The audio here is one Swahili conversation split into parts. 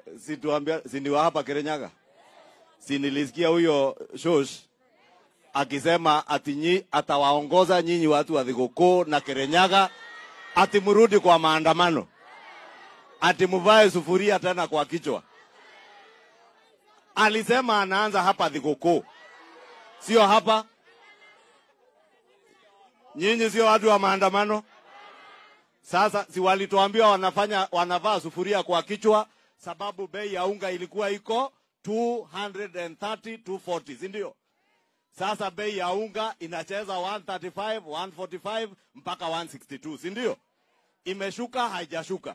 situambia siniwa hapa Kirinyaga, si nilisikia huyo shosh akisema ati nyi, atawaongoza nyinyi watu wa Thigũkũ na Kirinyaga ati mrudi kwa maandamano, ati muvae sufuria tena kwa kichwa. Alisema anaanza hapa Thigũkũ, sio hapa. Nyinyi sio watu wa maandamano. Sasa si walituambia wanafanya wanavaa sufuria kwa kichwa, sababu bei ya unga ilikuwa iko 230 240, si ndio? Sasa bei ya unga inacheza 135 145 mpaka 162, si ndio? Imeshuka haijashuka?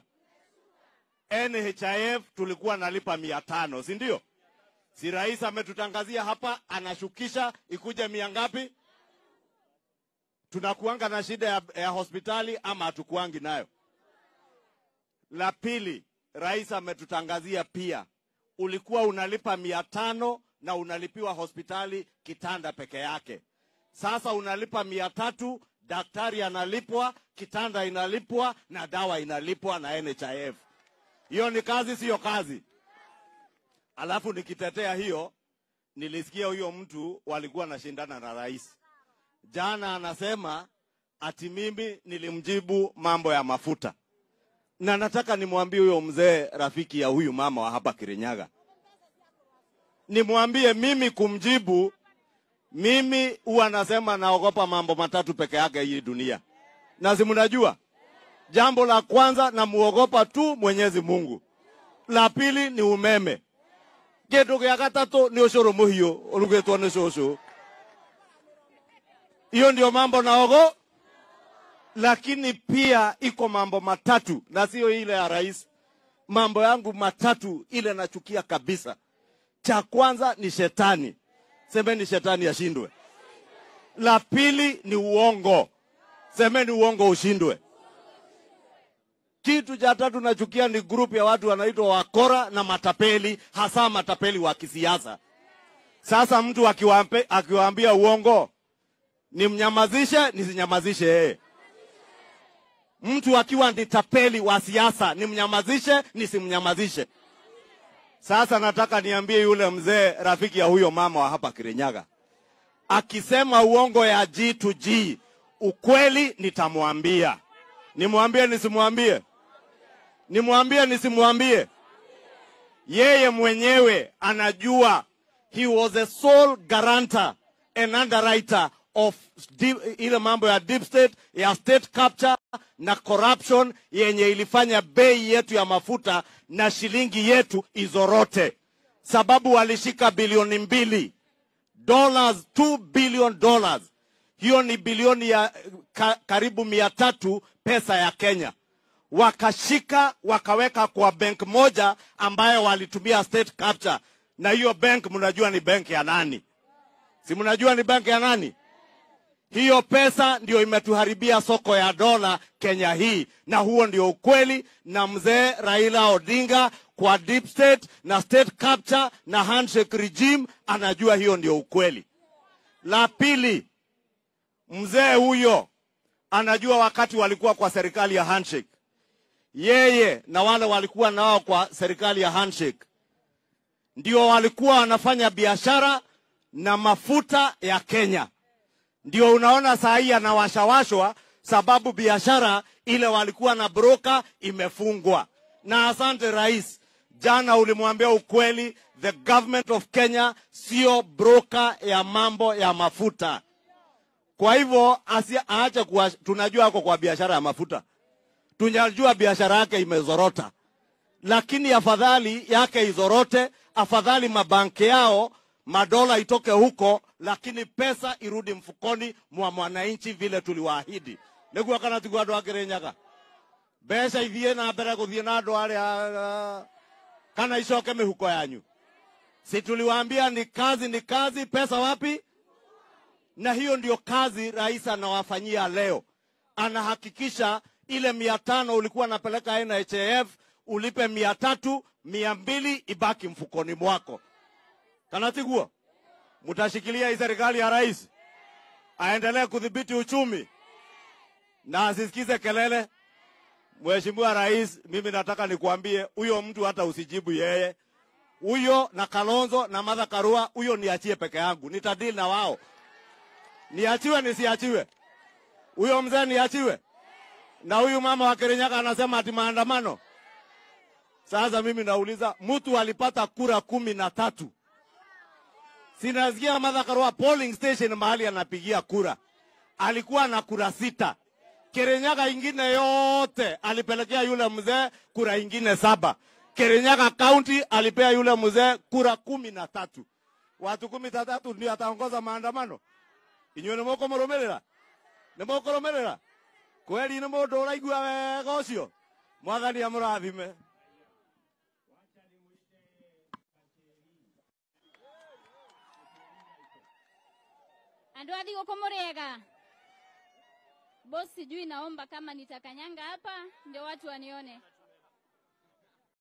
NHIF tulikuwa nalipa mia tano, si ndio? Si rais ametutangazia hapa anashukisha ikuje mia ngapi? Tunakuanga na shida ya, ya hospitali ama hatukuangi nayo? La pili, rais ametutangazia pia, ulikuwa unalipa mia tano na unalipiwa hospitali kitanda peke yake. Sasa unalipa mia tatu, daktari analipwa, kitanda inalipwa na dawa inalipwa na NHIF. Hiyo ni kazi, siyo kazi? Alafu nikitetea hiyo, nilisikia huyo mtu walikuwa nashindana na rais jana, anasema ati mimi nilimjibu mambo ya mafuta, na nataka nimwambie huyo mzee rafiki ya huyu mama wa hapa Kirinyaga, nimwambie mimi kumjibu, mimi huwa nasema naogopa mambo matatu peke yake hii dunia, na si mnajua? Jambo la kwanza namuogopa tu Mwenyezi Mungu, la pili ni umeme, kindu gia gatatu ni ucuru muhiu urugitwo ni cucu. Hiyo ndio mambo naogo, lakini pia iko mambo matatu na sio ile ya rais. Mambo yangu matatu ile nachukia kabisa. Cha kwanza ni shetani, semeni shetani ashindwe. La pili ni uongo, semeni uongo ushindwe. Kitu cha tatu nachukia ni grupu ya watu wanaitwa wakora na matapeli, hasa matapeli wa kisiasa. Sasa mtu akiwaambe, akiwaambia uongo nimnyamazishe nisinyamazishe yeye? Mtu akiwa ni tapeli wa siasa nimnyamazishe nisimnyamazishe? Sasa nataka niambie yule mzee rafiki ya huyo mama wa hapa Kirinyaga, akisema uongo ya G to G, ukweli nitamwambia. Nimwambie nisimwambie? Nimwambie nisimwambie? Yeye mwenyewe anajua he was a sole guarantor and underwriter of deep, ile mambo ya deep state ya state capture na corruption yenye ilifanya bei yetu ya mafuta na shilingi yetu izorote, sababu walishika bilioni mbili dollars, 2 billion dollars. Hiyo ni bilioni ya ka, karibu mia tatu pesa ya Kenya, wakashika wakaweka kwa bank moja ambayo walitumia state capture, na hiyo bank mnajua ni bank ya nani? Si mnajua ni bank ya nani? Hiyo pesa ndio imetuharibia soko ya dola Kenya hii, na huo ndio ukweli. Na mzee Raila Odinga kwa deep state na state capture na handshake regime anajua hiyo ndio ukweli. La pili, mzee huyo anajua wakati walikuwa kwa serikali ya handshake, yeye na wale walikuwa nao kwa serikali ya handshake ndio walikuwa wanafanya biashara na mafuta ya Kenya ndio unaona saa hii anawashawashwa sababu biashara ile walikuwa na broka imefungwa. Na asante rais, jana ulimwambia ukweli, the government of Kenya sio broka ya mambo ya mafuta. Kwa hivyo aache kuwa, tunajua ako kwa biashara ya mafuta, tunajua biashara yake imezorota, lakini afadhali yake izorote, afadhali mabanki yao madola itoke huko, lakini pesa irudi mfukoni mwa mwananchi vile tuliwaahidi niguo kana tiguo andu a Kirinyaga mbeca ithie na mbere guthie na andu aria kana icoke mihuko yanyu. Si tuliwaambia ni kazi, ni kazi, pesa wapi? Na hiyo ndio kazi rais anawafanyia leo, anahakikisha ile mia tano ulikuwa napeleka NHIF ulipe mia tatu, mia mbili ibaki mfukoni mwako kana tiguo mtashikilia hii serikali ya rais aendelee kudhibiti uchumi na asisikize kelele. Mheshimiwa Rais, mimi nataka nikuambie huyo mtu hata usijibu yeye. Huyo na Kalonzo na Martha Karua, huyo niachie peke yangu, nitadili na wao. Niachiwe nisiachiwe? Huyo mzee niachiwe? Na huyu mama wa Kirinyaga anasema ati maandamano. Sasa mimi nauliza, mtu alipata kura kumi na tatu. Sinasikia Martha Karua polling station mahali anapigia kura alikuwa na kura sita. Kirinyaga ingine yote alipelekea yule mzee kura ingine saba. Kirinyaga County alipea yule mzee kura kumi na tatu. Watu kumi na tatu ndio ataongoza maandamano. Inyuĩ nĩ mũkũmũrũmĩrĩra nĩ mũkũrũmĩrĩra kweli nĩ mũndũ ũraigua wega ũcio mwathani amũrathime Andũ a thigũkũ mũrĩega bosi, sijui naomba kama nitakanyanga hapa ndio watu wanione.